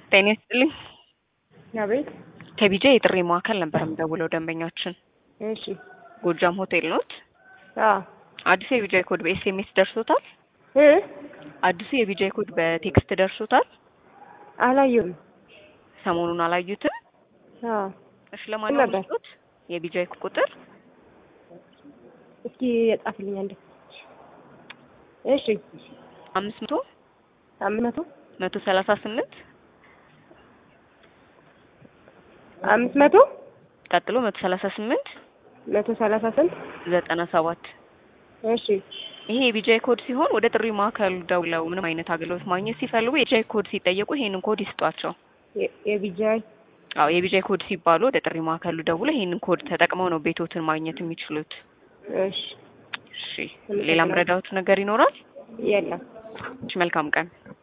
ጤና ይስጥልኝ። አቤት። ከቢጃ የጥሪ ማዕከል ነበር የምደውለው ደንበኛችን እሺ። ጎጃም ሆቴል ኖት? አዎ። አዲሱ የቢጃይ ኮድ በኤስኤምኤስ ደርሶታል? እ አዲሱ የቢጃይ ኮድ በቴክስት ደርሶታል? አላየሁም። ሰሞኑን አላዩትም? አዎ። እሺ ለማንኛውም ነበር። ስጡት የቢጃይ ቁጥር እስኪ የጻፍልኝ አንዴ። እሺ። አምስት መቶ አምስት መቶ መቶ ሰላሳ ስምንት አምስት መቶ ቀጥሎ መቶ ሰላሳ ስምንት መቶ ሰላሳ ስንት ዘጠና ሰባት እሺ። ይሄ የቢጃይ ኮድ ሲሆን ወደ ጥሪ ማዕከሉ ደውለው ምንም አይነት አገልግሎት ማግኘት ሲፈልጉ የቢጃይ ኮድ ሲጠየቁ ይሄንን ኮድ ይስጧቸው። የ- የቢጃይ አዎ የቢጃይ ኮድ ሲባሉ ወደ ጥሪ ማዕከሉ ደውለው ይሄንን ኮድ ተጠቅመው ነው ቤቶትን ማግኘት የሚችሉት። እሺ። እሺ ሌላ ምረዳዎት ነገር ይኖራል? የለም። እሺ መልካም ቀን።